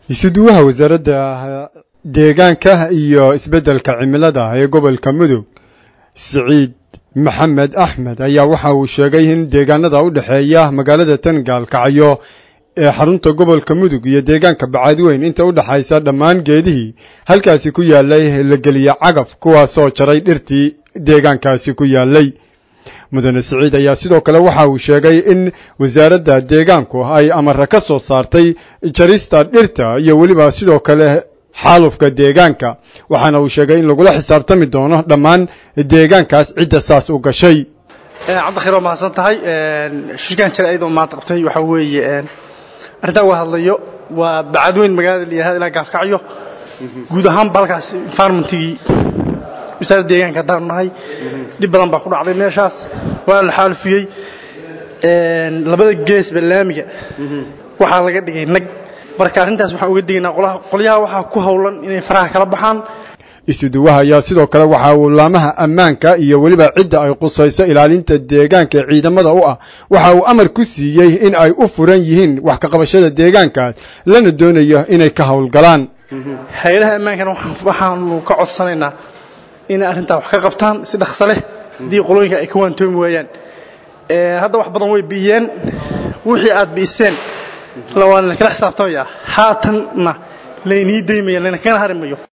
isuduwaha wasaaradda deegaanka iyo isbeddelka cimilada ee gobolka mudug siciid maxamed axmed ayaa waxa uu sheegay in deegaanada u dhexeeya magaalada tangaalkacyo ee xarunta gobolka mudug iyo deegaanka bacaadweyn inta u dhexaysa dhammaan geedihii halkaasi ku yaallay la geliya cagaf kuwaasoo jaray dhirtii deegaankaasi ku yaallay mudane siciid ayaa sidoo kale waxa uu sheegay in wasaaradda deegaanku ay amara ka soo saartay jarista dhirta iyo weliba sidoo kale xaalufka deegaanka waxaana uu sheegay in lagula xisaabtami doono dhammaan deegaankaas cidda saas u gashay cabdikhayr waa mahadsan tahay shirkaan jira ayadoo maanta qabtay waxaa weeye arrintaa uga hadlayo waa bacadweyn magaalada la yihahda ilaa gaalkacyo guud ahaanba halkaas environmentigii wasaaradda deegaanka haddaanu nahay dhib badan baa ku dhacday meeshaas waa la xaalufiyey labada geesba laamiga waxaa laga dhigay nag marka arrintaas waxaan uga digaynaa qolyaha waxaa ku howlan inay faraha kala baxaan isuduwaha ayaa sidoo kale waxa uu laamaha ammaanka iyo weliba cidda ay qusayso ilaalinta deegaanka ee ciidamada u ah waxa uu amar ku siiyey in ay u furan yihiin wax ka qabashada deegaankaas lana doonayo inay ka howlgalaan hay-adaha ammaankana waxaanu ka codsanaynaa inay arrintaa wax ka qabtaan si dhaqso leh haddii qolooyinka ay ka waantoomi waayaan hadda wax badan way bi'iyeen wixii aad bi'iseen waa lakala xisaabtamaya haatanna laynii daymaya layna kana hari mayo